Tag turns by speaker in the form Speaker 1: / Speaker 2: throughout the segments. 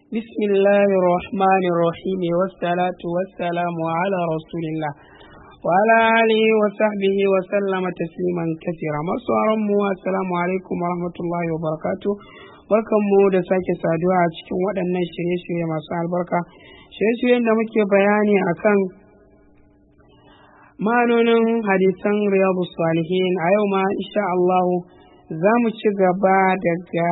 Speaker 1: بسم الله الرحمن الرحيم والصلاة والسلام على رسول الله وعلى آله وصحبه وسلم تسليما كثيرا masu mu assalamu alaikum wa rahmatullahi wa barakatuh barkanmu da sake saduwa a cikin waɗannan shirye-shirye masu albarka shirye-shiryen da muke bayani akan ma'anonin hadisan riyadu salihin a yau ma insha Allah za mu ci gaba daga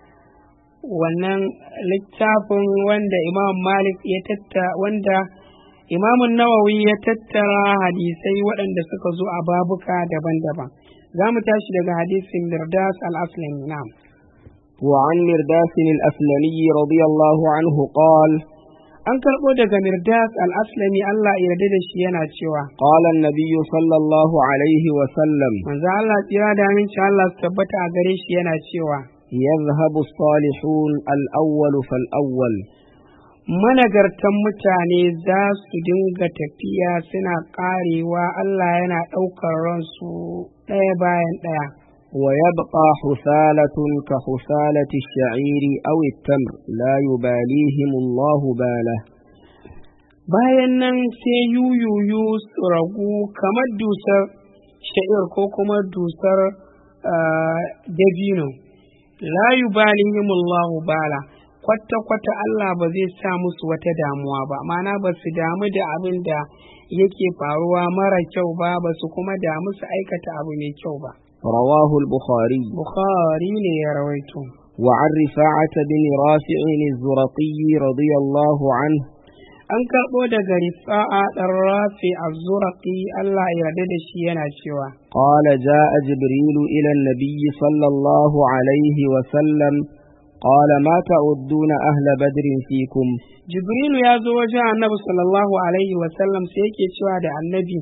Speaker 1: wannan littafin wanda imam malik ya tatta wanda imamun nawawi ya tattara hadisai waɗanda suka zo a babuka daban-daban za mu tashi daga hadisin mirdas al-aslami na'am
Speaker 2: وعن مرداس الأسلمي رضي الله عنه قال
Speaker 1: an karɓo daga mirdas al-aslami Allah ya yarda da shi yana cewa
Speaker 2: قال النبي صلى الله عليه وسلم
Speaker 1: manzo Allah tsira da aminci Allah su tabbata a gare shi yana cewa
Speaker 2: يذهب الصالحون الأول فالأول
Speaker 1: managartan mutane za su dinga tafiya suna ƙarewa Allah yana ɗaukar ransu ɗaya bayan ɗaya
Speaker 2: ويبقى حثالة كحثالة الشعير أو التمر لا يباليهم الله باله
Speaker 1: bayan nan sai yuyuyu su ragu kamar dusar sha'ir ko kuma dusar ah, dabino la yubalihim Allahu bala kwata-kwata Allah ba zai sa musu wata damuwa ba mana ba su damu da abin da yake faruwa mara kyau ba ba su kuma damu su aikata abu mai kyau ba
Speaker 2: رواه البخاري
Speaker 1: Bukhari ne ya rawaito
Speaker 2: وعن رفاعة بن رافع الزرقي رضي الله عنه
Speaker 1: an karɓo daga rifa'a ɗan rafi a zuraƙi Allah ya yarda da shi yana cewa
Speaker 2: قال جاء جبريل إلى النبي صلى الله عليه وسلم قال ما تعدون أهل بدر فيكم
Speaker 1: Jibrilu ya zo wajen annabi sallallahu alaihi wasallam sai yake cewa da annabi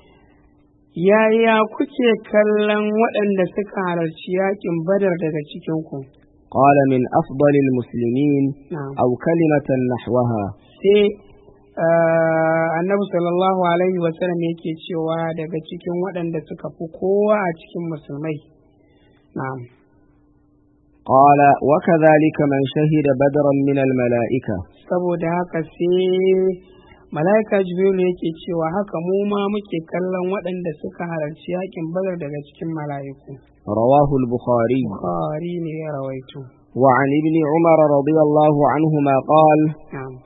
Speaker 1: yaya kuke kallon waɗanda suka halarci yakin badar daga cikinku
Speaker 2: قال من أفضل المسلمين
Speaker 1: Na'am.
Speaker 2: أو كلمة نحوها
Speaker 1: sai ah, annabi sallallahu alaihi wasallam yake cewa daga cikin waɗanda suka fi kowa a cikin musulmai na'am
Speaker 2: قال وكذلك من شهد بدرا من الملائكة
Speaker 1: saboda haka sai mala'ika jibrilu yake cewa haka mu ma muke kallon waɗanda suka halarci yakin badar daga cikin mala'iku
Speaker 2: رواه البخاري
Speaker 1: bukhari ne ya rawaito
Speaker 2: وعن ابن عمر رضي الله عنهما قال
Speaker 1: na'am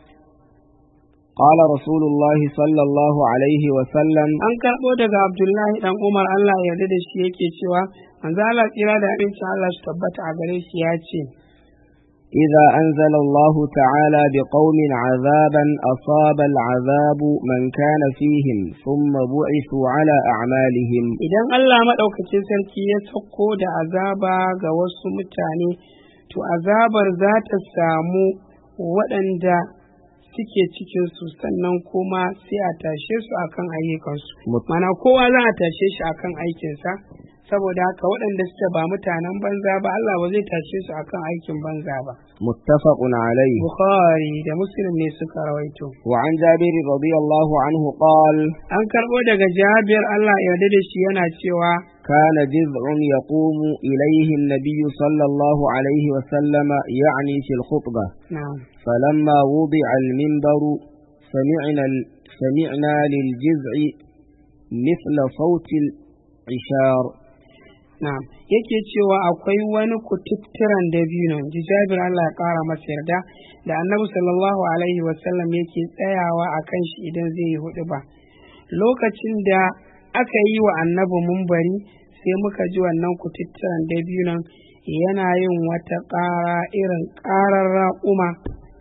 Speaker 2: قال رسول الله صلى الله عليه وسلم
Speaker 1: an karɓo daga abdullahi dan umar allah ya yarda da shi yake cewa manzo allah tsira da abinci allah su tabbata a gare shi ya ce
Speaker 2: إذا أنزل الله تعالى بقوم عذابا أصاب العذاب من كان فيهم ثم بعثوا على أعمالهم
Speaker 1: idan allah maɗaukacin sarki ya sauko da azaba ga wasu mutane to azabar za ta samu waɗanda suke cikinsu sannan kuma sai a tashe su akan ayyukansu
Speaker 2: Mut-
Speaker 1: mana kowa za a tashe shi akan aikinsa saboda haka waɗanda suke ba mutanen banza ba Allah ba zai tashe su akan aikin banza ba
Speaker 2: متفق عليه
Speaker 1: Bukhari da Muslim ne suka rawaito
Speaker 2: وعن جابر رضي الله عنه قال
Speaker 1: an karɓo daga Jabir Allah ya yarda da shi yana cewa
Speaker 2: كان جذع يقوم إليه النبي صلى الله عليه وسلم يعني في الخطبة
Speaker 1: na'am
Speaker 2: فلما وضع المنبر سمعنا سمعنا للجذع مثل صوت العشار
Speaker 1: na'am yake cewa akwai wani kututturan dabino ji Jabir Allah ya ƙara masa yarda da Annabi sallallahu alaihi wasallam yake tsayawa a kan shi idan zai yi hudu ba lokacin da aka yi wa annabi mumbari sai muka ji wannan kututturan dabinon yana yin wata ƙara irin ƙarar raƙuma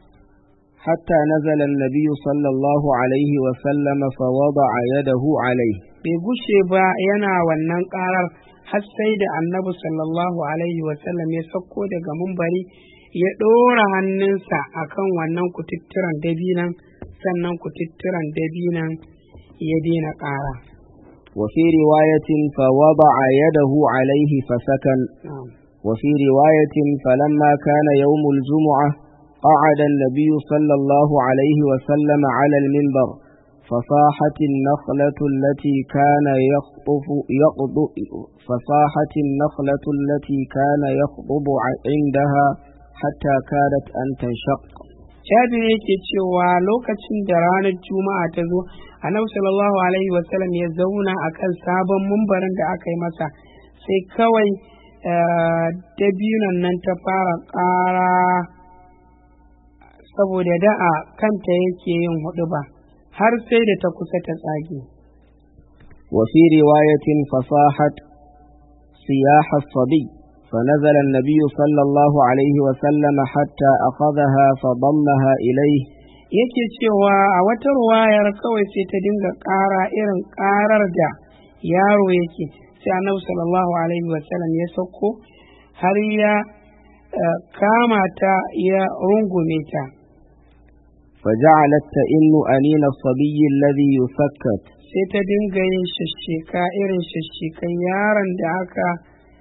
Speaker 2: حتى نزل النبي صلى الله عليه وسلم فوضع يده عليه
Speaker 1: bai gushe ba yana wannan ƙarar har sai da annabi sallallahu alaihi wasallam ya sauko daga mumbari ya ɗora hannunsa akan wannan kututturan dabinan sannan kututturan dabinan ya daina ƙara
Speaker 2: وفي رواية فوضع يده عليه فسكن
Speaker 1: Na'am.
Speaker 2: وفي رواية فلما كان يوم الجمعة قعد النبي صلى الله عليه وسلم على المنبر فصاحت النخلة التي كان يخطف يقض فصاحت النخلة التي كان يخطب عندها حتى كادت أن تنشق
Speaker 1: jabir yake cewa lokacin da ranar juma'a ta zo annabi sallallahu alaihi wasallam ya zauna akan sabon mumbarin da aka yi masa sai kawai dabinon nan ta fara ƙara saboda da'a kanta yake yin hudu ba har sai da ta kusa ta tsage
Speaker 2: وفي رواية فصاحت صياح الصبي فنزل النبي صلى الله عليه وسلم حتى أخذها فضمها إليه
Speaker 1: yake cewa a wata ruwayar kawai sai ta dinga ƙara irin ƙarar da yaro yake sai annabi sallallahu alaihi wasallam ya sauko har ya kama ta ya rungume ta
Speaker 2: فجعلت تئن أنين الصبي الذي يسكت
Speaker 1: sai ta dinga yin shashshika irin shashshikan yaron da aka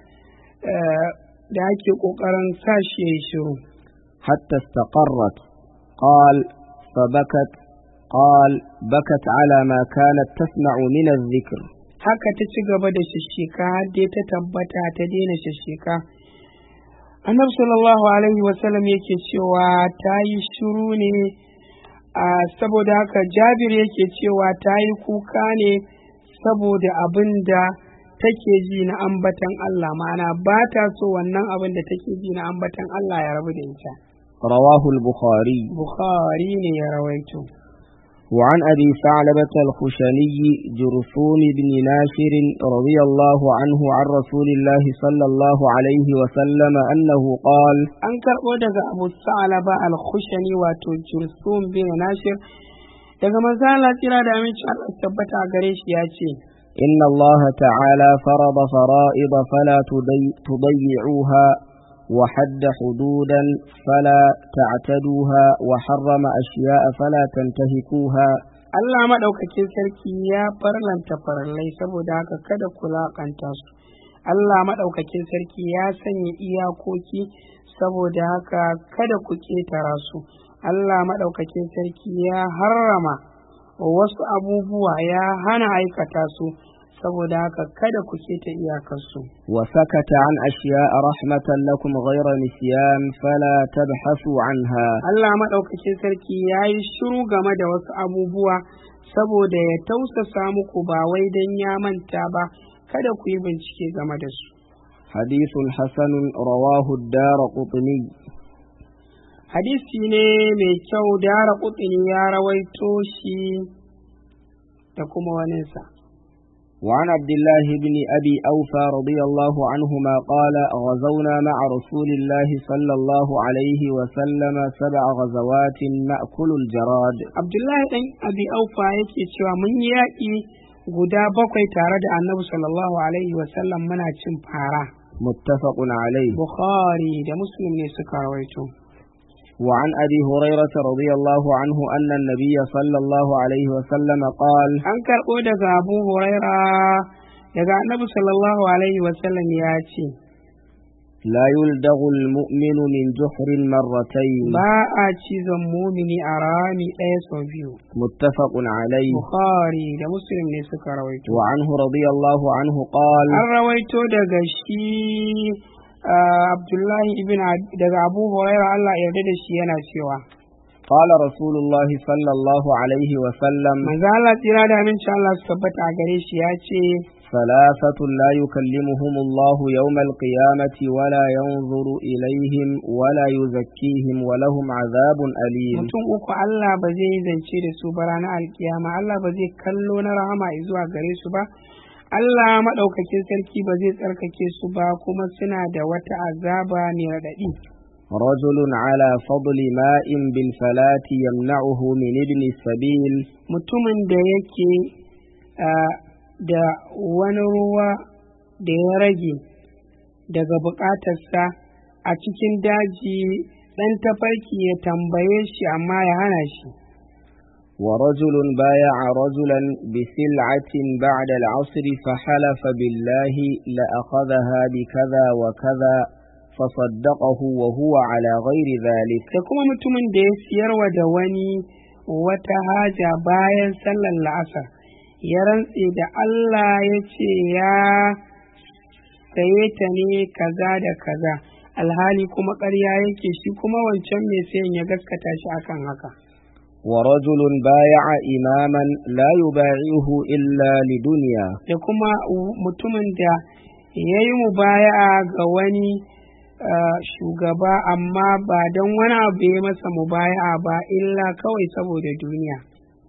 Speaker 1: da ake ƙoƙarin sa shi ya shiru
Speaker 2: حتى استقرت قال فبكت قال بكت على ما كانت تسمع من الذكر
Speaker 1: haka ta ci gaba da shashshika har dai ta tabbata ta daina shashshika annabi sallallahu alaihi wasallam yake cewa ta yi shiru ne a saboda haka jabir yake cewa ta yi kuka ne saboda abin da take ji na ambatan Allah ma'ana ba ta so wannan abin da take ji na ambatan Allah ya rabu da ita
Speaker 2: رواه البخاري
Speaker 1: bukhari ne ya rawaito
Speaker 2: وعن أبي ثعلبة الخشني جرثوم بن ناشر رضي الله عنه عن رسول الله صلى الله عليه وسلم أنه قال
Speaker 1: an karɓo daga abu sa'alaba al-khushani wato jursum bin nashir daga manzo Allah tsira da aminci Allah tabbata a gare shi ya ce
Speaker 2: إن الله تعالى فرض فرائض فلا تضي- تضيعوها وحد حدودا فلا تعتدوها وحرم أشياء فلا تنتهكوها
Speaker 1: Allah maɗaukakin sarki ya farlanta farallai saboda haka kada ku laƙanta su. Allah maɗaukakin sarki ya sanya iyakoki saboda haka kada ku ƙetara su. Allah maɗaukakin sarki ya harrama wasu abubuwa ya hana aikata su saboda haka kada ku keta iyakarsu.
Speaker 2: وسكت عن أشياء رحمة لكم غير نسيان فلا تبحثوا عنها
Speaker 1: Allah maɗaukakin sarki ya yi shiru game da wasu abubuwa saboda ya tausasa muku ba wai don ya manta ba kada ku yi bincike game da su.
Speaker 2: حديث حسن رواه الدار قطني
Speaker 1: Hadisi ne mai kyau dara kutsini ya rawaito shi da kuma waninsa.
Speaker 2: وعن عبد الله بن أبي أوفى رضي الله عنهما قال غزونا مع رسول الله صلى الله عليه وسلم سبع غزوات نأكل الجراد
Speaker 1: Abdullahi ɗan Abi Aufa yake cewa mun yi yaƙi guda bakwai tare da Annabi sallallahu alaihi wasallam muna cin fara.
Speaker 2: متفق عليه
Speaker 1: Bukhari da Muslim ne suka rawaito.
Speaker 2: وعن أبي هريرة رضي الله عنه أن النبي صلى الله عليه وسلم قال
Speaker 1: An karɓo daga Abu Huraira daga Annabi sallallahu alaihi wasallam ya ce,
Speaker 2: لا يلدغ المؤمن من جحر مرتين
Speaker 1: Ba a cizon mumini a rami ɗaya sau biyu.
Speaker 2: متفق عليه
Speaker 1: Bukhari da Muslim ne suka rawaito.
Speaker 2: وعنه رضي الله عنه قال
Speaker 1: An rawaito daga shi ah, Abdullahi ibn Ab- daga Abu Huraira Allah ya yarda da shi yana cewa.
Speaker 2: قال رسول الله صلى الله عليه وسلم
Speaker 1: Manzo Allah tsira da aminci Allah su tabbata a gare shi ya ce,
Speaker 2: ثلاثة لا يكلمهم الله يوم القيامة ولا ينظر إليهم ولا يزكيهم ولهم عذاب أليم
Speaker 1: mutum uku Allah ba zai yi zance da su ba ranar alkiyama Allah ba zai kallo na rahama zuwa gare su ba Allah maɗaukakin sarki ba zai tsarkake su ba kuma suna da wata azaba mai raɗaɗi
Speaker 2: رجل على فضل ماء بالفلاة يمنعه من ابن السبيل
Speaker 1: mutumin da yake ah, da wani ruwa da ya rage daga buƙatarsa a cikin daji ɗan tafarki ya tambaye shi amma ya hana shi
Speaker 2: ورجل بايع رجلا بسلعة بعد العصر فحلف بالله لأخذها بكذا وكذا فصدقه وهو على غير ذلك
Speaker 1: da kuma mutumin da ya siyarwa da wani wata haja bayan sallar la'asar ya rantse da Allah ya ce ya saye ta ne kaza da kaza alhali kuma ƙarya yake shi kuma wancan mai sayan ya gaskata shi akan haka
Speaker 2: ورجل بايع إماما لا يبايعه إلا لدنيا
Speaker 1: da kuma mutumin da ya yi mubaya'a ga wani uh, shugaba amma ba don wani abu ya masa mubaya'a ba illa kawai saboda duniya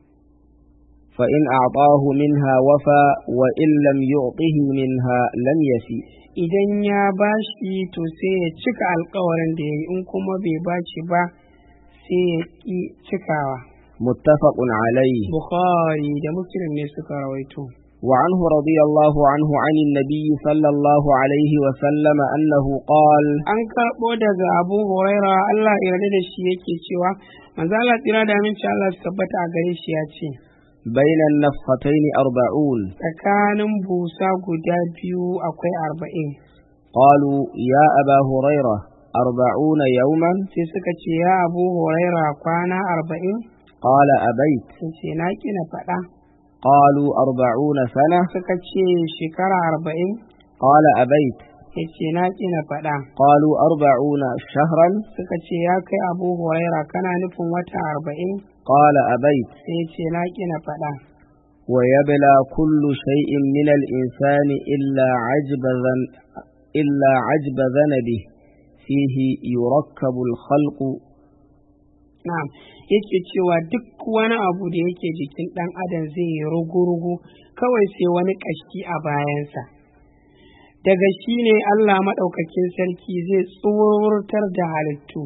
Speaker 2: فإن أعطاه منها وفى وإن لم يعطه منها لم يفي
Speaker 1: idan ya bashi to sai ya cika alkawarin da ya yi in kuma bai bashi ba sai ya ƙi cikawa
Speaker 2: متفق عليه
Speaker 1: bukhari da muslim ne suka rawaito
Speaker 2: وعنه رضي الله عنه عن النبي صلى الله عليه وسلم أنه قال
Speaker 1: an karɓo daga abu huraira allah ya yarda da shi yake cewa manzo Allah tsira da aminci Allah su tabbata a gare shi ya ce
Speaker 2: بين النفختين أربعون
Speaker 1: tsakanin busa guda biyu akwai arba'in
Speaker 2: قالوا يا أبا هريرة أربعون يوما
Speaker 1: sai suka ce ya abu huraira kwana arba'in
Speaker 2: قال أبيت
Speaker 1: sun ce na kina faɗa
Speaker 2: قالوا أربعون سنة
Speaker 1: suka ce shekara arba'in
Speaker 2: قال أبيت
Speaker 1: ya ce na kina faɗa
Speaker 2: قالوا أربعون شهرا
Speaker 1: suka ce ya kai abu huraira kana nufin wata arba'in
Speaker 2: قال أبيت
Speaker 1: sai ya ce na kina faɗa
Speaker 2: ويبلى كل شيء من الإنسان إلا عجب ذن إلا عجب ذنبه فيه يركب الخلق
Speaker 1: na'am yake cewa duk wani abu da yake jikin ɗan adam zai yi rugu-rugu kawai sai wani ƙashi a bayansa daga shi ne Allah maɗaukakin sarki zai tsoratar da halittu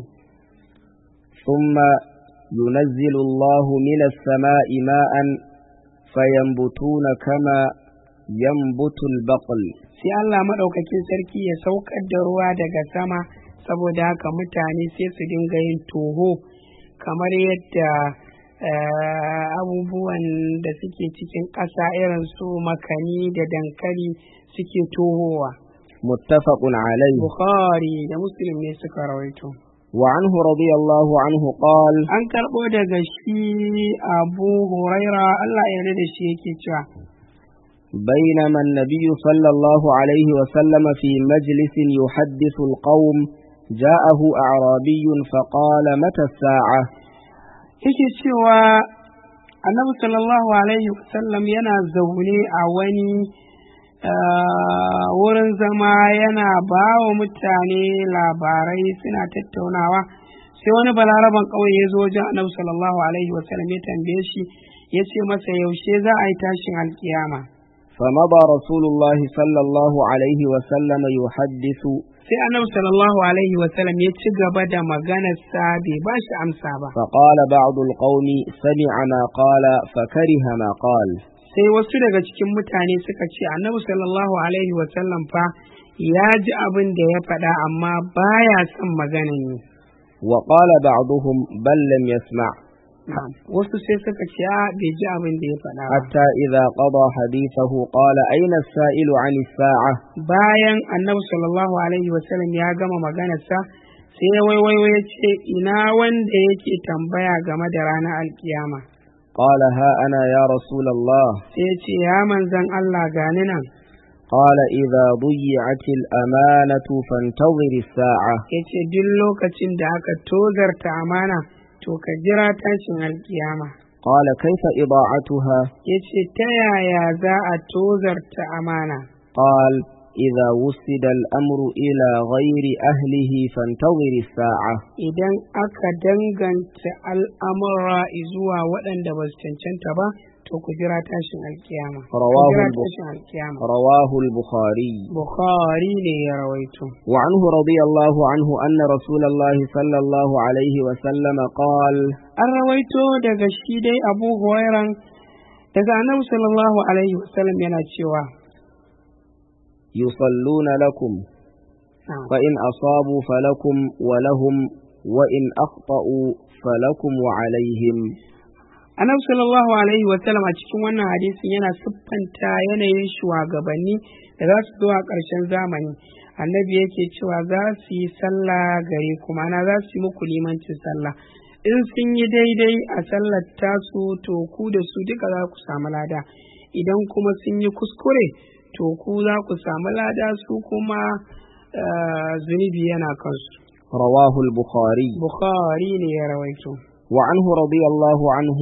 Speaker 2: ثم ينزل الله من السماء ماء فينبتون كما ينبت البقل
Speaker 1: sai Allah maɗaukakin sarki ya saukar da ruwa daga sama saboda haka mutane sai su dinga yin toho kamar yadda eh, abubuwan da suke cikin ƙasa irin su makani da dankali suke tohowa
Speaker 2: متفق عليه
Speaker 1: bukhari da muslim ne suka rawaito
Speaker 2: وعنه رضي الله عنه قال
Speaker 1: an karɓo daga shi abu huraira Allah ya yarda da shi yake cewa
Speaker 2: بينما النبي صلى الله عليه وسلم في مجلس يحدث القوم جاءه أعرابي فقال متى الساعة
Speaker 1: yake cewa annabi sallallahu alaihi wasallam yana zaune a wani ah, wurin zama yana ba wa mutane labarai suna tattaunawa sai wani balaraban ƙauye ya zo wajen annabi sallallahu alaihi wasallam ya tambaye shi ya ce masa yaushe za a yi tashin alkiyama
Speaker 2: فمضى رسول الله صلى الله عليه وسلم يحدث
Speaker 1: sai annabi sallallahu alaihi wasallam ya ci gaba da maganarsa bai ba shi amsa ba
Speaker 2: فقال بعض القوم سمع ما قال فكره ما قال
Speaker 1: sai wasu daga cikin mutane suka ce annabi sallallahu alaihi wasallam fa ya ji abin da ya faɗa amma baya son maganan ne
Speaker 2: وقال بعضهم بل لم يسمع
Speaker 1: wasu sai suka ce a bai ji abin da ya faɗa ba
Speaker 2: حتى إذا قضى حديثه قال أين السائل عن الساعة
Speaker 1: bayan annabi sallallahu alaihi wasallam ya gama maganarsa sai ya waiwayo ya ce ina wanda yake tambaya game da ranar alkiyama
Speaker 2: قال ها أنا يا رسول الله
Speaker 1: sai ya ce ya manzan Allah gani nan
Speaker 2: قال إذا ضيعت الأمانة فانتظر الساعة
Speaker 1: ya ce duk lokacin da aka tozarta amana to ka jira tashin alkiyama
Speaker 2: قال كيف إضاعتها
Speaker 1: ya ce ta yaya za a tozarta amana
Speaker 2: قال إذا وسد الأمر إلى غير أهله فانتظر الساعة
Speaker 1: idan aka danganta al'amura zuwa waɗanda ba su cancanta ba to ku jira tashin alkiyama ku
Speaker 2: Rawahu
Speaker 1: jira
Speaker 2: al-Bukh-
Speaker 1: tashin alkiyama
Speaker 2: رواه البخاري
Speaker 1: bukhari ne ya rawaito
Speaker 2: وعنه رضي الله عنه أن رسول الله صلى الله عليه وسلم قال
Speaker 1: an rawaito daga shi dai abu hurairan daga annabi sallallahu alaihi wasallam yana cewa
Speaker 2: يصلون لكم
Speaker 1: na'am,
Speaker 2: فإن أصابوا فلكم ولهم وإن أخطأوا فلكم وعليهم
Speaker 1: annabi sallallahu alaihi wasallam a cikin wannan hadisin yana siffanta yanayin shugabanni da za su zo a ƙarshen zamani annabi yake cewa za su yi sallah gare ku ma'ana za su yi muku limancin sallah in sun yi daidai a sallar tasu to ku da su duka za ku samu lada idan kuma sun yi kuskure to ku za ku samu lada su kuma ah, zunubi yana kansu
Speaker 2: رواه البخاري
Speaker 1: bukhari ne ya rawaito
Speaker 2: وعنه رضي الله عنه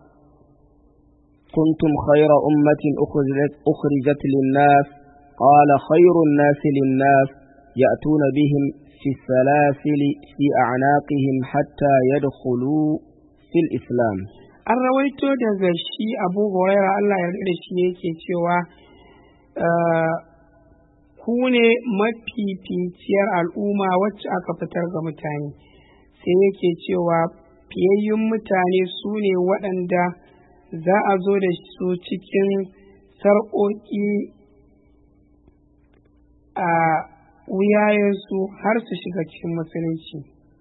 Speaker 2: كنتم خير أمة أخرجت, أخرجت للناس قال خير الناس للناس يأتون بهم في السلاسل في أعناقهم حتى يدخلوا في الإسلام
Speaker 1: an rawaito daga shi abu huraira allah ya da shi yake cewa ah, ku ne mafificiyar al'umma wacce aka fitar ga mutane sai yake cewa fiyayyun mutane su ne waɗanda za a zo da su cikin sarƙoƙi a wuyayensu har su shiga cikin musulunci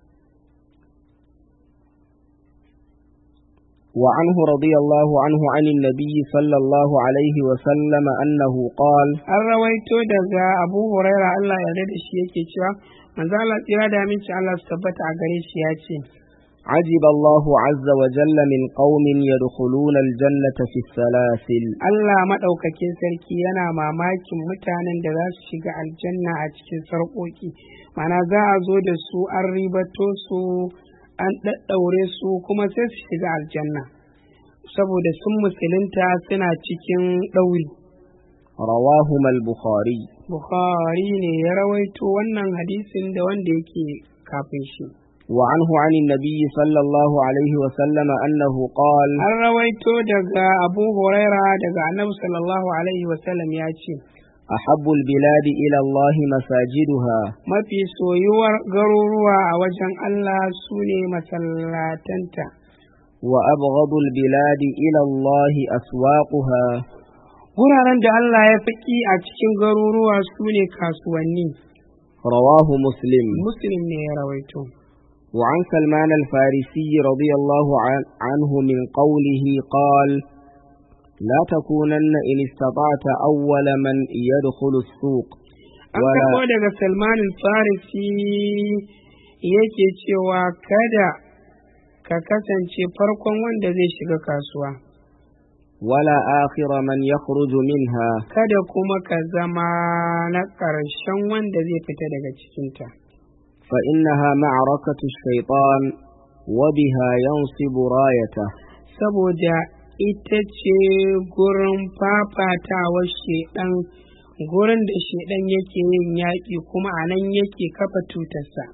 Speaker 2: وعنه رضي الله عنه عن النبي صلى الله عليه وسلم أنه قال
Speaker 1: an rawaito daga abu huraira allah ya da shi yake cewa manzo Allah tsira da aminci Allah su tabbata a gare shi ya ce
Speaker 2: عجب الله عز وجل من قوم يدخلون الجنة في السلاسل
Speaker 1: Allah maɗaukakin sarki yana mamakin mutanen da za su shiga aljanna a cikin sarƙoƙi mana za a zo da su an ribato su an ɗaɗɗaure su kuma sai su shiga aljanna saboda sun musulunta suna cikin ɗauri
Speaker 2: رواهما البخاري
Speaker 1: Bukhari ne ya rawaito wannan hadisin da wanda yake kafin shi
Speaker 2: وعنه عن النبي صلى الله عليه وسلم أنه قال
Speaker 1: an rawaito daga abu huraira daga annabi sallallahu alaihi wasallam ya ce
Speaker 2: أحب البلاد إلى الله مساجدها
Speaker 1: mafi soyuwar garuruwa a wajen Allah su ne masallatanta
Speaker 2: وأبغض البلاد إلى الله أسواقها
Speaker 1: wuraren da Allah ya fi ƙi a cikin garuruwa su ne kasuwanni
Speaker 2: رواه مسلم
Speaker 1: muslim ne ya rawaito
Speaker 2: وعن سلمان الفارسي رضي الله عن- عنه من قوله قال لا تكونن إن استطعت أول من يدخل السوق
Speaker 1: an karɓo daga salman farisi yake cewa kada ka kasance farkon wanda zai shiga kasuwa
Speaker 2: ولا آخر من يخرج منها
Speaker 1: kada kuma ka zama na ƙarshen wanda zai fita daga cikinta
Speaker 2: فإنها معركة الشيطان وبها ينصب رايته
Speaker 1: saboda ita ce gurin fafatawar shedan gurin da shedan yake yin yaƙi kuma a nan yake kafa tutarsa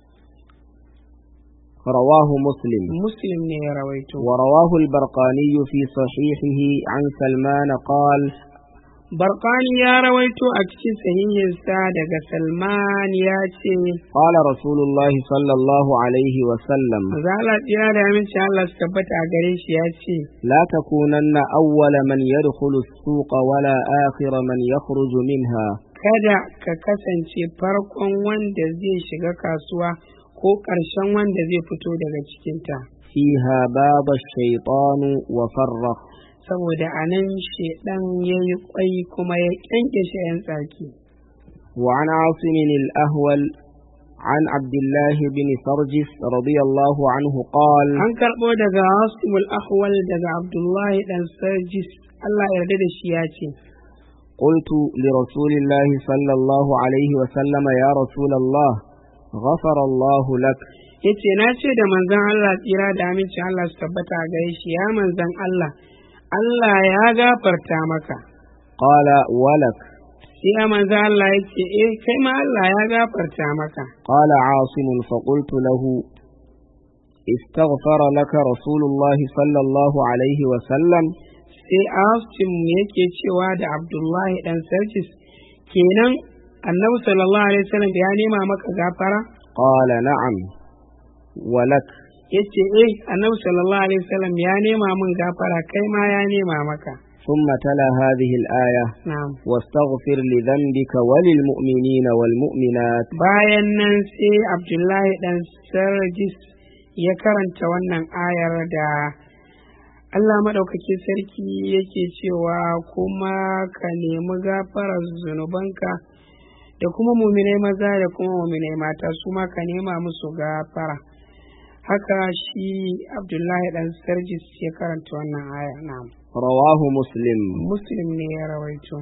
Speaker 2: رواه مسلم
Speaker 1: muslim ne ya rawaito
Speaker 2: ورواه البرقاني في صحيحه عن سلمان قال
Speaker 1: barkani ya rawaito a cikin sahihinsa daga salman ya ce
Speaker 2: قال رسول الله صلى الله عليه وسلم
Speaker 1: zala tsira da aminci Allah su tabbata a gare shi ya ce
Speaker 2: لا تكونن أول من يدخل السوق ولا آخر من يخرج منها
Speaker 1: kada ka kasance farkon wanda zai shiga kasuwa ko ƙarshen wanda zai fito daga cikinta
Speaker 2: فيها باب الشيطان وفرق
Speaker 1: saboda a nan shaidan ya yi kwai kuma ya kyankyashe 'yan tsaki
Speaker 2: وعن عاصم الأهول عن عبد الله بن سرجس رضي الله عنه قال
Speaker 1: an karɓo daga hasimul ahwal daga abdullahi dan sarjis allah ya yarda da shi ya ce
Speaker 2: قلت لرسول الله صلى الله عليه وسلم يا رسول الله غفر الله لك
Speaker 1: ya ce na ce da manzon allah tsira da amincin allah su tabbata a gare shi ya manzon allah allah ya gafarta maka
Speaker 2: قال ولك
Speaker 1: sai ya manzon allah ya ce eh kai ma allah ya gafarta maka
Speaker 2: قال عاصم فقلت له استغفر لك رسول الله صلى الله عليه وسلم
Speaker 1: sai asim yake cewa da abdullahi dan sarjis kenan annabi sallallahu alaihi wasallam ya nema maka gafara
Speaker 2: قال نعم ولك
Speaker 1: yace eh annabi sallallahu alaihi wasallam ya nema min gafara kai ma ya nema maka
Speaker 2: ثم تلا هذه الآية
Speaker 1: na'am
Speaker 2: واستغفر لذنبك وللمؤمنين والمؤمنات
Speaker 1: bayan nan sai abdullahi dan sarjis ya karanta wannan ayar da Allah maɗaukaki sarki yake cewa kuma ka nemi gafarar zunubanka da kuma muminai maza da kuma muminai mata su ma ka nema musu gafara haka shi abdullahi dan sarjis ya karanta wannan aya na'am
Speaker 2: رواه مسلم
Speaker 1: muslim ne ya rawaito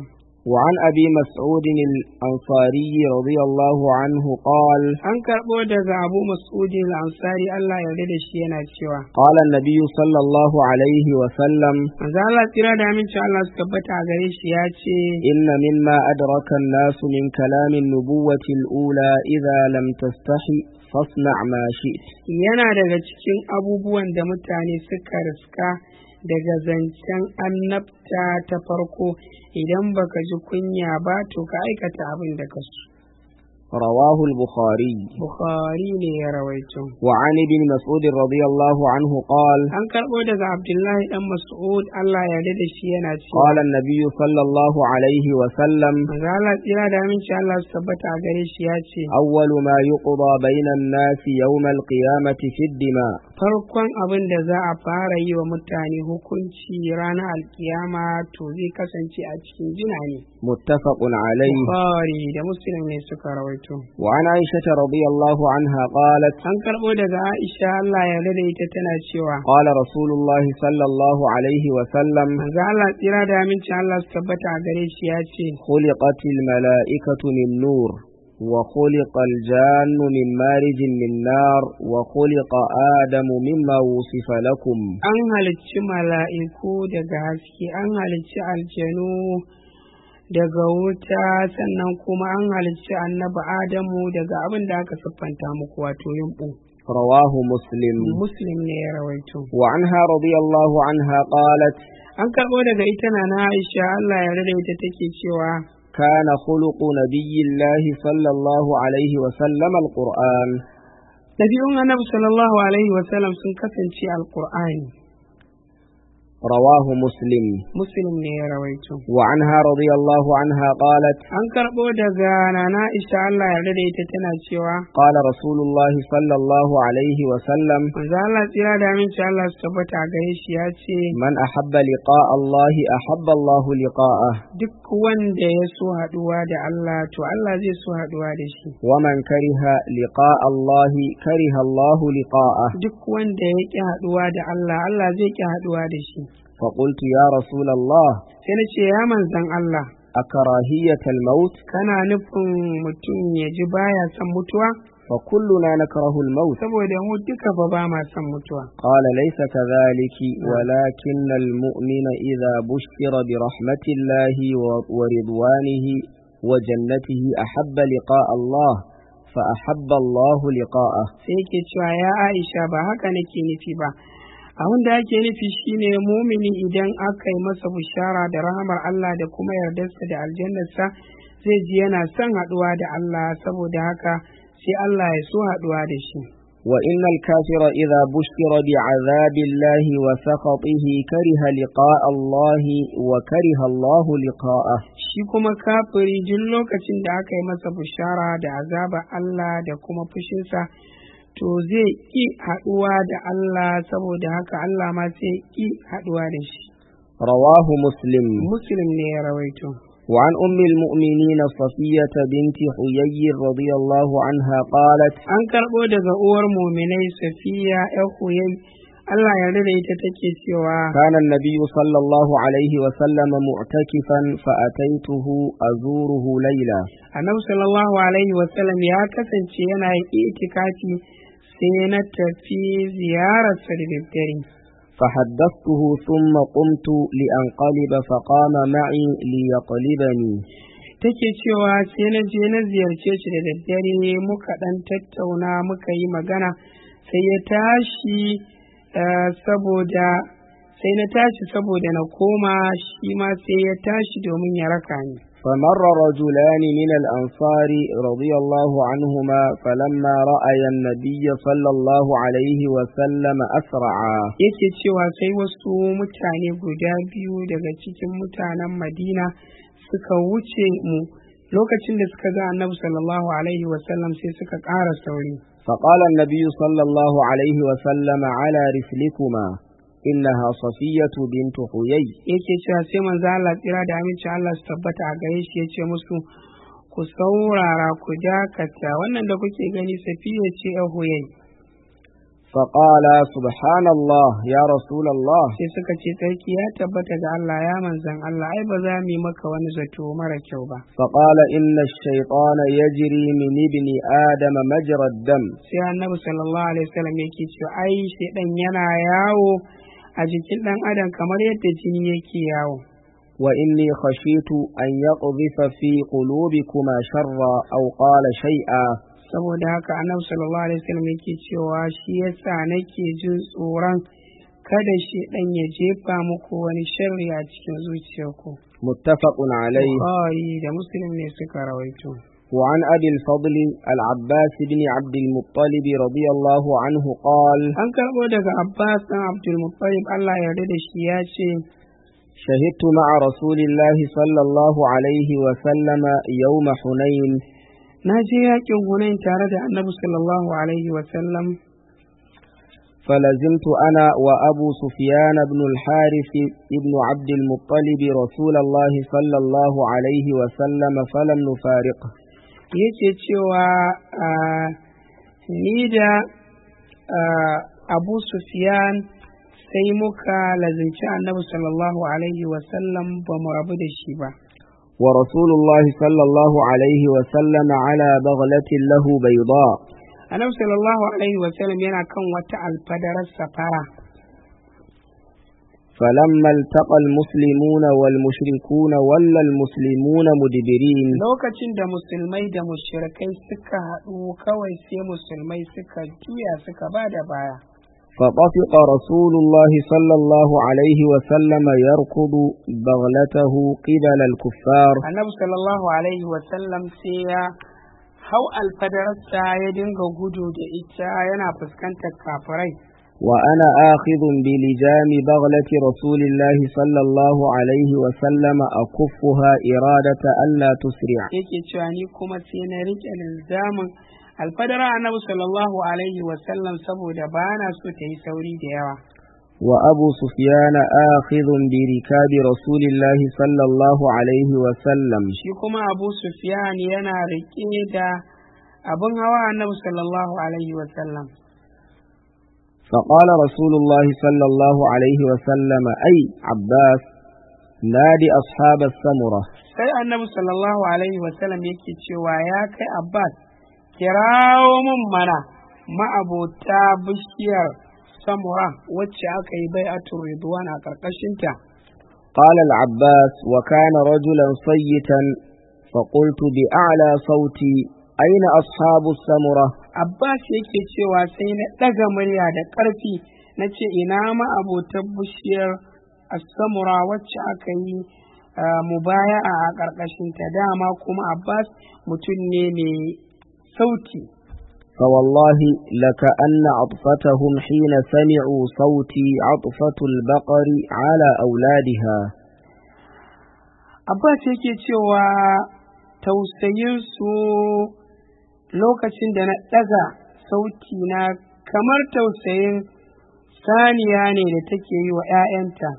Speaker 2: وعن أبي مسعود الأنصاري رضي الله عنه قال
Speaker 1: an karɓo daga abu mas'udin al-ansari Allah ya da shi yana cewa
Speaker 2: قال النبي صلى الله عليه وسلم
Speaker 1: manzo Allah tsira da amincin Allah su tabbata a gare shi ya ce
Speaker 2: إن مما أدرك الناس من كلام النبوة الأولى إذا لم تستحي فاصنع ما شئت
Speaker 1: yana daga cikin abubuwan da mutane suka riska daga zancen annabta ta farko idan baka ji kunya ba to ka aikata abin da ka so
Speaker 2: رواه البخاري
Speaker 1: bukhari ne ya rawaito
Speaker 2: وعن ابن مسعود رضي الله عنه قال
Speaker 1: an karɓo daga abdullahi dan mas'ud Allah ya da shi yana cewa
Speaker 2: قال النبي صلى الله عليه وسلم
Speaker 1: manzo Allah tsira da amincin Allah su tabbata a gare shi ya ce
Speaker 2: أول ما يقضى بين الناس يوم القيامة في الدماء
Speaker 1: farkon abin da za a fara yi wa mutane hukunci ranar alkiyama to zai kasance a cikin jina ne
Speaker 2: متفق عليه
Speaker 1: bukhari da muslim ne suka rawaito
Speaker 2: وعن عائشة رضي الله عنها قالت
Speaker 1: an karɓo daga aisha Allah ya da ita tana cewa
Speaker 2: قال رسول الله صلى الله عليه وسلم
Speaker 1: manzo Allah tsira da amincin Allah su tabbata a gare shi ya ce
Speaker 2: خلقت الملائكة من نور وخلق الجان من مارج من نار وخلق آدم مما وصف لكم
Speaker 1: an halicci mala'iku daga haske an halicci aljanu daga wuta sannan kuma an halicci annabi adamu daga abin da aka siffanta muku wato yumɓu
Speaker 2: رواه مسلم
Speaker 1: muslim ne ya rawaito
Speaker 2: وعنها رضي الله عنها قالت
Speaker 1: an karɓo daga ita na na aisha allah ya rada ita take cewa
Speaker 2: كان خلق نبي الله صلى الله عليه وسلم القرآن
Speaker 1: ɗabi'un annabi sallallahu alaihi wasallam sun kasance alƙur'ani
Speaker 2: رواه مسلم
Speaker 1: muslim ne ya rawaito
Speaker 2: وعنها رضي الله عنها قالت
Speaker 1: an karɓo daga nana isha Allah ya da ita tana cewa
Speaker 2: قال رسول الله صلى الله عليه وسلم
Speaker 1: manzo Allah tsira da aminci Allah su tabbata a gare shi ya ce
Speaker 2: من أحب لقاء الله أحب الله لقاءه
Speaker 1: duk wanda ya so haɗuwa da Allah to Allah zai so haɗuwa da shi
Speaker 2: ومن كره لقاء الله كره الله لقاءه
Speaker 1: duk wanda ya ƙi haɗuwa da Allah Allah zai ƙi haɗuwa da shi
Speaker 2: فقلت يا رسول الله
Speaker 1: sai na ce ya manzan Allah
Speaker 2: أكراهية الموت
Speaker 1: kana nufin mutum ya ji baya son mutuwa
Speaker 2: فكلنا نكره الموت
Speaker 1: saboda mu duka ba ba ma son mutuwa
Speaker 2: قال ليس كذلك ولكن المؤمن إذا بشر برحمة الله و- ورضوانه وجنته أحب لقاء الله فأحب الله لقاءه
Speaker 1: sai yake cewa ya Aisha ba haka nake nufi ba abin da ake nufi shine mumini idan aka yi masa bishara da rahamar Allah da kuma yardarsa da aljannarsa zai ji yana son haɗuwa da Allah saboda haka sai Allah ya so haɗuwa da shi
Speaker 2: وإن الكافر إذا بشر بعذاب الله وسخطه كره لقاء الله وكره الله لقاءه
Speaker 1: shi kuma kafiri duk lokacin da aka yi masa bishara da azaba Allah da kuma fushinsa to zai ƙi haɗuwa da Allah saboda haka Allah ma sai ƙi haɗuwa da shi
Speaker 2: رواه مسلم
Speaker 1: muslim ne ya rawaito
Speaker 2: وعن أم المؤمنين صفية بنت حيي رضي الله عنها قالت
Speaker 1: an karɓo daga uwar muminai safiya ‘yan huyai Allah ya da ita take cewa
Speaker 2: كان النبي صلى الله عليه وسلم معتكفا فأتيته أزوره ليلا
Speaker 1: annabi sallallahu alaihi wasallam ya kasance yana yin itikafi sai na tafi ziyararsa da daddare
Speaker 2: فحدثته ثم قمت لأنقلب فقام معي ليقلبني
Speaker 1: take cewa sai na je na ziyarce shi da daddare muka ɗan tattauna muka yi magana sai ya tashi eh, saboda sai na tashi saboda na koma shi ma sai ya tashi domin ya raka ni
Speaker 2: فمر رجلان من الأنصار رضي الله عنهما فلما رأي النبي صلى الله عليه وسلم أسرعا
Speaker 1: yake cewa sai wasu mutane guda biyu daga cikin mutanen madina suka wuce mu lokacin da suka ga annabi sallallahu alaihi wasallam sai suka ƙara sauri
Speaker 2: فقال النبي صلى الله عليه وسلم على رسلكما إنها صفية بنت حيي
Speaker 1: yake cewa sai manzo Allah tsira da amincin Allah su tabbata a gare shi yace musu ku saurara ku dakata wannan da kuke gani safiya ce a huyai
Speaker 2: فقال سبحان الله يا رسول الله
Speaker 1: sai suka ce tsarki ya tabbata ga Allah ya manzan Allah ai ba za mu yi maka wani zato mara kyau ba
Speaker 2: فقال إن الشيطان يجري من ابن آدم مجرى الدم
Speaker 1: sai annabi sallallahu alaihi wasallam yake cewa ai shedan yana yawo a jikin dan adam kamar yadda jini yake yawo
Speaker 2: وإني خشيت أن يقذف في قلوبكما شرا أو قال شيئا
Speaker 1: saboda haka annabi sallallahu alaihi wasallam yake cewa shi yasa nake jin tsoron kada shedan ya jefa muku wani sharri a cikin zuciyarku
Speaker 2: متفق عليه
Speaker 1: Bukhari da Muslim ne suka rawaito
Speaker 2: وعن أبي الفضل العباس بن عبد المطلب رضي الله عنه قال
Speaker 1: an karbo daga Abbas dan Abdul Muttalib Allah ya yarda da shi ya ce
Speaker 2: شهدت مع رسول الله صلى الله عليه وسلم يوم حنين
Speaker 1: na je yakin Hunain tare da Annabi sallallahu alaihi wa sallam
Speaker 2: فلزمت أنا وأبو سفيان بن الحارث بن عبد المطلب رسول الله صلى الله عليه وسلم فلم نفارقه
Speaker 1: yake cewa ah, ni da ah, Abu Sufyan sai muka lazinci Annabi sallallahu alaihi wa sallam ba mu rabu da shi ba
Speaker 2: ورسول الله صلى الله عليه وسلم على بغلة له بيضاء
Speaker 1: Annabi sallallahu alaihi wa sallam yana kan wata alfadarar safara
Speaker 2: فلما التقى المسلمون والمشركون ولا المسلمون مدبرين
Speaker 1: lokacin da musulmai da mushrikai suka haɗu kawai sai musulmai suka juya suka ba da baya
Speaker 2: فطفق رسول الله صلى الله عليه وسلم يركض بغلته قبل الكفار
Speaker 1: annabi sallallahu alaihi wasallam sai ya hau alfadararsa ya dinga gudu da ita yana fuskantar kafirai
Speaker 2: وأنا آخذ بلجام بغلة رسول الله صلى الله عليه وسلم أكفها إرادة ألا تسرع
Speaker 1: yake cewa ni kuma sai na riƙe linzamin alfadara annabi sallallahu alaihi wasallam saboda ba na so ta yi sauri da yawa
Speaker 2: وأبو سفيان آخذ بركاب رسول الله صلى الله عليه وسلم
Speaker 1: shi kuma abu sufyan yana riƙe da abin hawa annabi sallallahu alaihi wasallam
Speaker 2: فقال رسول الله صلى الله عليه وسلم أي عباس نادي أصحاب السمرة
Speaker 1: sai annabi sallallahu alaihi wasallam yake cewa ya kai abbas kirawo mun mana ma'abota bishiyar samura wacce aka yi bai'atul ridwan a ƙarƙashinta
Speaker 2: قال العباس وكان رجلا صيتا فقلت بأعلى صوتي أين أصحاب السمرة
Speaker 1: abbas yake cewa sai na ɗaga murya da ƙarfi na ce ina ma'abotan bishiyar samura wacce aka yi ah, mubaya'a a ƙarƙashinta dama kuma abbas mutum ne mai sauti
Speaker 2: فوالله لكأن عطفتهم حين سمعوا صوتي عطفة البقر على أولادها
Speaker 1: Abbas yake cewa tausayinsu lokacin da na ɗaga sauti na kamar tausayin saniya ne da take yi wa ‘ya'yanta.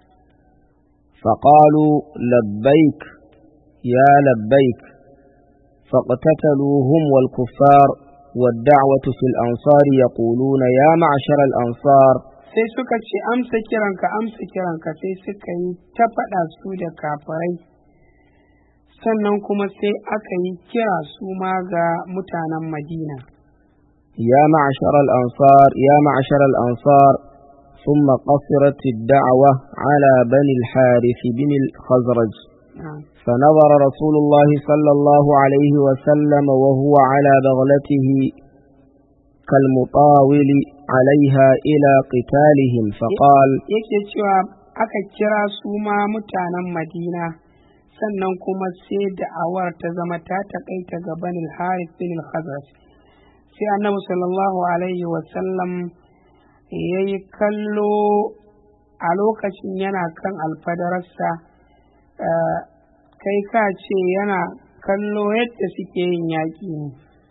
Speaker 2: فقالوا لبيك يا لبيك فاقتتلوا هم والكفار والدعوة في الأنصار يقولون يا معشر الأنصار
Speaker 1: Sai suka ce amsa kiranka amsa kiranka sai suka yi ta faɗa su da kafirai. Sannan kuma sai aka yi kira su ma ga mutanen Madina.
Speaker 2: يا معشر الأنصار يا معشر الأنصار ثم قصرت الدعوة على بني الحارث بن الخزرج
Speaker 1: Ah.
Speaker 2: فنظر رسول الله صلى الله عليه وسلم وهو على بغلته كالمطاول عليها إلى قتالهم فقال
Speaker 1: yake cewa aka kira su ma mutanen madina sannan kuma sai da'awar ta zama ta taƙaita ga banil harith bin khazraj sai annabi sallallahu alaihi wasallam ya yi kallo a lokacin yana kan alfadararsa eh, kai ka ce yana kallo yadda suke yin yaƙi ne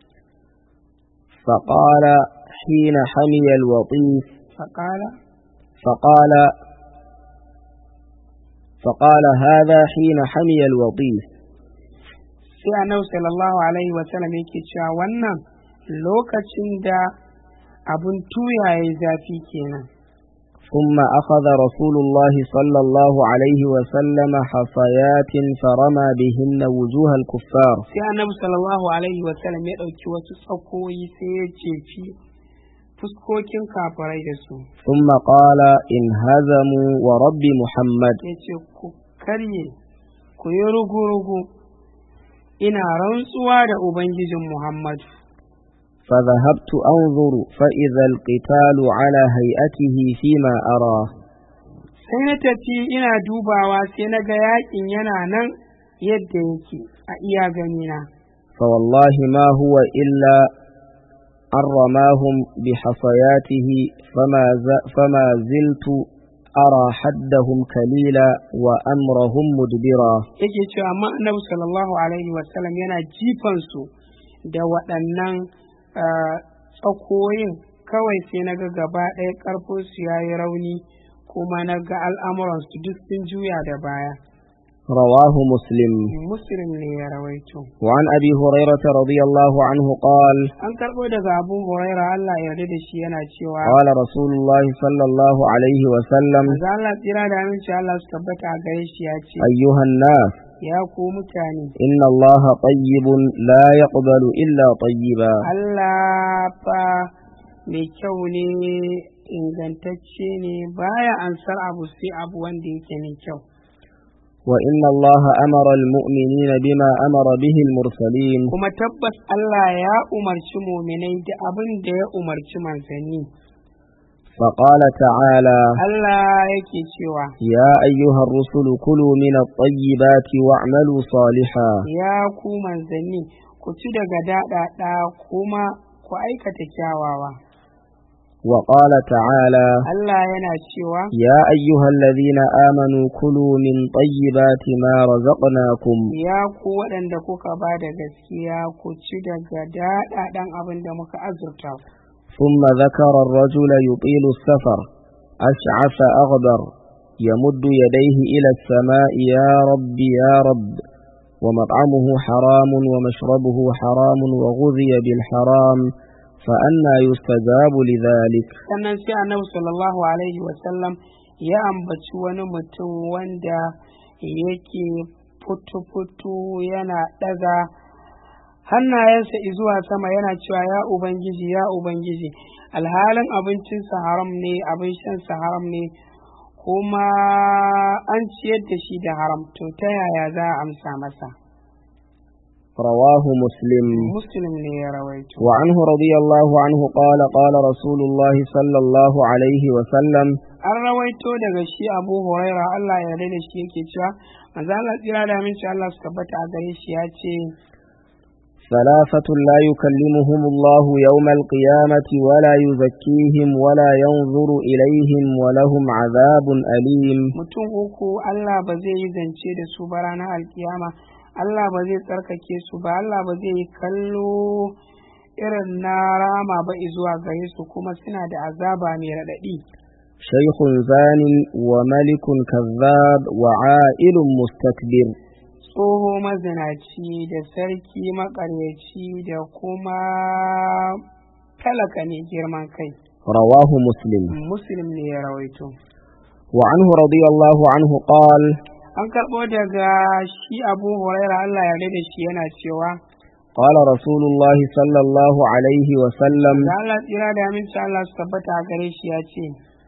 Speaker 2: فقال حين حمي الوطيس
Speaker 1: faƙala
Speaker 2: فقال فقال هذا حين حمي الوطيس
Speaker 1: sai annabi sallallahu alaihi wasallam yake cewa wannan lokacin da abun tuya ya zafi kenan
Speaker 2: ثم أخذ رسول الله صلى الله عليه وسلم حصيات فرمى بهن وجوه الكفار
Speaker 1: sai annabi sallallahu alaihi wasallam ya ɗauki wasu tsakoyi sai ya cefi fuskokin kafirai da su
Speaker 2: ثم قال انهزموا ورب محمد
Speaker 1: ya ce ku karye ku yi rugu-rugu ina rantsuwa da ubangijin muhammadu
Speaker 2: فذهبت أنظر فإذا القتال على هيئته فيما أرى
Speaker 1: sai na tafi ina dubawa sai na ga yakin yana nan yadda yake a iya ganina
Speaker 2: فوالله ما هو إلا أن رماهم بحصياته فما, ز... فما زلت أرى حدهم كليلا وأمرهم مدبرا
Speaker 1: yake cewa amma annabi sallallahu alaihi wasallam yana jifan su da waɗannan ah, tsakoyin kawai sai na ga gaba ɗaya ƙarfinsu ya yi rauni kuma na ga al'amuransu duk sun juya da baya
Speaker 2: رواه مسلم
Speaker 1: muslim ne ya rawaito
Speaker 2: وعن أبي هريرة رضي الله عنه قال
Speaker 1: an karɓo daga abu huraira allah ya yarda da shi yana cewa
Speaker 2: قال رسول الله صلى الله عليه وسلم
Speaker 1: manzo allah tsira da aminci allah su tabbata a gare shi ya ce
Speaker 2: أيها الناس
Speaker 1: ya ku mutane
Speaker 2: إن الله طيب لا يقبل إلا طيبا
Speaker 1: allah fa mai kyau ne ingantacce ne baya ansar abu sai abu wanda yake mai kyau
Speaker 2: وإن الله أمر المؤمنين بما أمر به المرسلين
Speaker 1: kuma tabbas Allah ya umarci muminai da abin da ya umarci manzanni
Speaker 2: فقال تعالى
Speaker 1: Allah yake cewa
Speaker 2: يا أيها الرسل كلوا من الطيبات واعملوا صالحا
Speaker 1: ya ku manzanni ku ci daga daɗaɗa kuma ku aikata kyawawa
Speaker 2: وقال تعالى
Speaker 1: Allah yana cewa
Speaker 2: يا أيها الذين آمنوا كلوا من طيبات ما رزقناكم
Speaker 1: ya ku waɗanda kuka ba da gaskiya ku ci daga daɗaɗan abin da muka azurta ku
Speaker 2: ثم ذكر الرجل يطيل السفر أشعث أغبر يمد يديه إلى السماء يا رب يا رب ومطعمه حرام ومشربه حرام وغذي بالحرام فأنى يستجاب لذلك
Speaker 1: sannan sai annabi sallallahu alaihi wasallam ya ambaci wani mutum wanda yake futu-futu yana ɗaga hannayensa zuwa sama yana cewa ya ubangiji ya ubangiji alhalin abincinsa haram ne abin shansa haram ne kuma an ciyar da shi da haram to ta yaya za a amsa masa
Speaker 2: رواه مسلم
Speaker 1: muslim ne ya rawaito
Speaker 2: وعنه رضي الله عنه قال قال رسول الله صلى الله عليه وسلم
Speaker 1: an rawaito daga shi abu huraira Allah ya yarda da shi yake cewa manzo Allah tsira da aminci Allah su tabbata a gare shi ya ce
Speaker 2: ثلاثة لا يكلمهم الله يوم القيامة ولا يزكيهم ولا ينظر إليهم ولهم عذاب أليم
Speaker 1: mutum uku Allah ba zai yi zance da su ba ranar alkiyama Allah ba zai tsarkake su ba Allah ba zai yi kallo irin na rama ba zuwa gare su kuma suna da azaba mai raɗaɗi
Speaker 2: شيخ زان وملك كذاب وعائل مستكبر
Speaker 1: tsoho mazinaci da sarki maƙaryaci da kuma talaka ne girman kai
Speaker 2: رواه مسلم
Speaker 1: muslim ne ya rawaito
Speaker 2: وعنه رضي الله عنه قال
Speaker 1: an karɓo daga shi abu huraira Allah ya da shi yana cewa
Speaker 2: قال رسول الله صلى الله عليه وسلم
Speaker 1: da Allah tsira da aminci Allah su tabbata a gare shi ya ce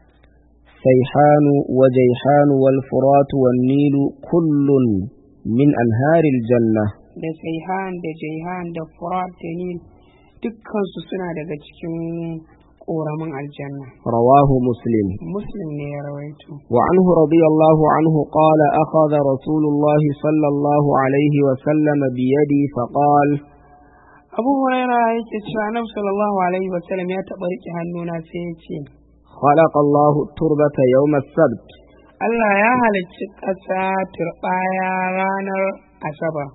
Speaker 2: سيحان وجيحان والفرات والنيل كل من أنهار الجنة
Speaker 1: da saihan da jaihan da furat da nil dukkansu suna daga cikin ƙoramin aljanna
Speaker 2: رواه مسلم
Speaker 1: muslim ne ya rawaito
Speaker 2: وعنه رضي الله عنه قال أخذ رسول الله صلى الله عليه وسلم بيدي فقال
Speaker 1: abu huraira yake cewa annabi sallallahu alaihi wasallam ya taɓa riƙe hannuna sai ya ce
Speaker 2: خلق الله التربة يوم السبت
Speaker 1: Allah ya halicci ƙasa turɓaya ranar asabar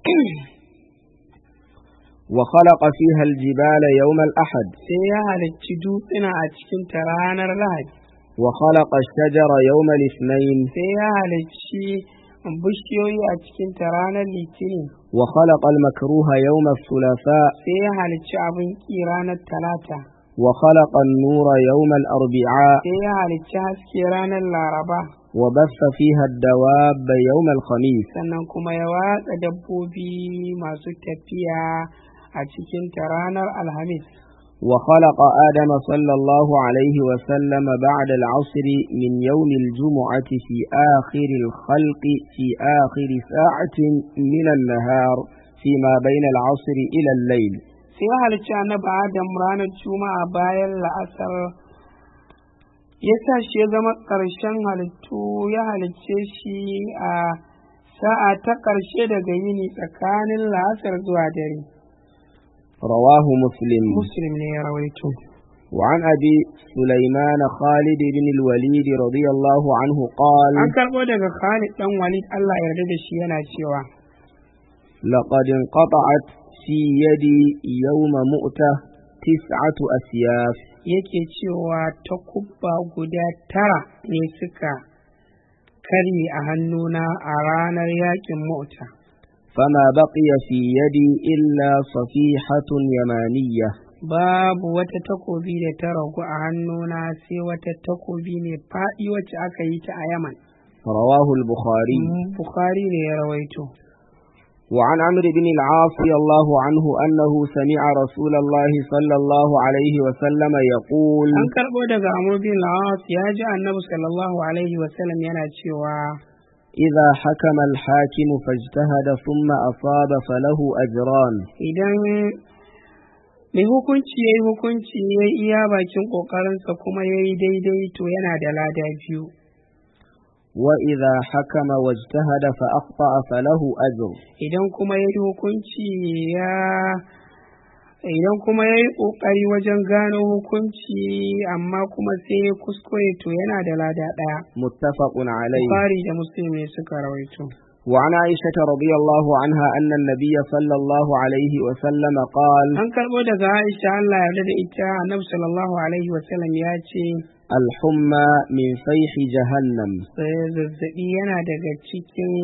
Speaker 2: وخلق فيها الجبال يوم الأحد
Speaker 1: sai ya halicci dutsuna a cikin ta ranar lahadi
Speaker 2: وخلق الشجر يوم الاثنين
Speaker 1: sai ya halicci bishiyoyi a cikin ta ranar litinin
Speaker 2: وخلق المكروه يوم الثلاثاء
Speaker 1: sai ya halicci abin ƙi ranar talata
Speaker 2: وخلق النور يوم الأربعاء
Speaker 1: sai ya halicci haske ranar laraba
Speaker 2: وبث فيها الدواب يوم الخميس
Speaker 1: sannan kuma ya watsa dabbobi masu tafiya a cikin ta ranar alhamis
Speaker 2: وخلق آدم صلى الله عليه وسلم بعد العصر من يوم الجمعة في آخر الخلق في آخر ساعة من النهار فيما بين العصر إلى الليل
Speaker 1: sai ya halicci annabi adam ranar juma'a bayan la'asar ya sa shi ya zama ƙarshen halittu ya halicce shi a sa'a ta ƙarshe daga yini tsakanin la'asar zuwa dare
Speaker 2: رواه مسلم
Speaker 1: muslim ne ya rawaito
Speaker 2: وعن أبي سليمان خالد بن الوليد رضي الله عنه قال
Speaker 1: an karɓo daga khalid dan walid allah ya yarda da shi yana cewa
Speaker 2: لقد انقطعت في يدي يوم مؤتة تسعة أسياف
Speaker 1: yake cewa takubba guda tara ne suka karye a hannuna a ranar yakin mota
Speaker 2: فما بقي في يدي إلا صفيحة يمانية
Speaker 1: babu wata takobi da ta ragu a hannuna sai wata takobi mai faɗi wacce aka yi ta a yaman
Speaker 2: رواه البخاري
Speaker 1: bukhari ne ya rawaito
Speaker 2: وعن عمرو بن العاص رضي الله عنه أنه سمع رسول الله صلى الله عليه وسلم يقول
Speaker 1: an karɓo daga amur bin la'as ya ji annabi sallallahu alaihi wasallam yana cewa
Speaker 2: إذا حكم الحاكم فاجتهد ثم أصاب فله أجران
Speaker 1: idan mai hukunci ya yi hukunci ya yi iya bakin ƙoƙarinsa kuma ya yi daidai to yana da lada biyu
Speaker 2: وإذا حكم واجتهد فأخطأ فله أجر
Speaker 1: idan kuma ya yi hukunci ya idan kuma ya yi ƙoƙari wajen gano hukunci amma kuma sai ya kuskure to yana da lada ɗaya
Speaker 2: متفق عليه
Speaker 1: Bukhari da Muslim ne suka rawaito
Speaker 2: وعن عائشة رضي الله عنها أن النبي صلى الله عليه وسلم قال
Speaker 1: an karɓo daga Aisha Allah ya yarda da ita Annabi sallallahu alaihi wasallam ya ce
Speaker 2: الحمى من فيح جهنم
Speaker 1: eh, zazzaɓi yana daga cikin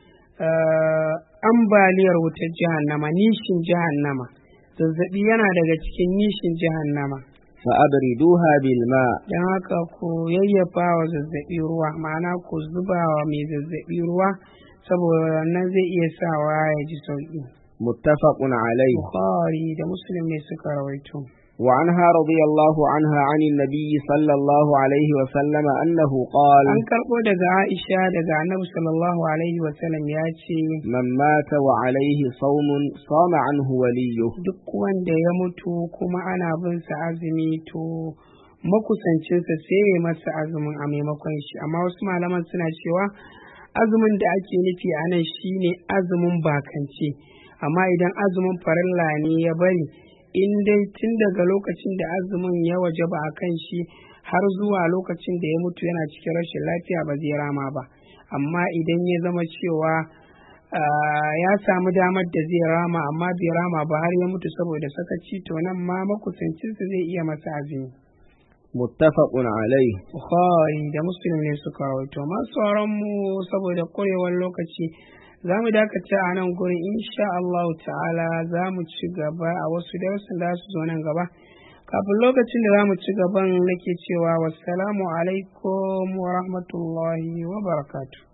Speaker 1: eh, ambaliyar wutar jahannama nishin jahannama zazzaɓi yana daga cikin nishin jahannama
Speaker 2: فأبردوها بالماء
Speaker 1: don haka ku yayyafa wa zazzaɓi ruwa ma'ana ku zuba wa mai zazzaɓi ruwa saboda wannan zai iya sawa ya ji sauƙi
Speaker 2: متفق عليه
Speaker 1: bukhari da muslim ne suka rawaito
Speaker 2: وعنها رضي الله عنها عن النبي صلى الله عليه وسلم أنه قال
Speaker 1: an karɓo daga aisha daga annabi sallallahu alaihi wasallam ya ce
Speaker 2: من مات وعليه صوم صام عنه وليه
Speaker 1: duk wanda ya mutu kuma ana bin sa azumi to makusancinsa sai ya masa azumin a maimakon shi amma wasu malaman suna cewa azumin da ake nufi a nan shine azumin bakance amma idan azumin farilla ne ya bari in dai tun daga lokacin da azumin ya wajaba a kan shi har zuwa lokacin da ya mutu yana cikin rashin lafiya ba zai rama ba amma idan ya zama cewa ah, ya samu damar da zai rama amma bai rama ba har ya mutu saboda sakaci to nan ma makusancinsa zai iya masa azumi
Speaker 2: متفق عليه
Speaker 1: Bukhari da Muslim ne suka rawaito masu sauran mu saboda ƙwarewar lokaci za mu dakata a nan gurin insha Allah ta'ala za mu ci gaba a wasu darussan da su zo nan gaba kafin lokacin da za mu ci gaban nake cewa wassalamu alaikum wa rahmatullahi wa barakatuh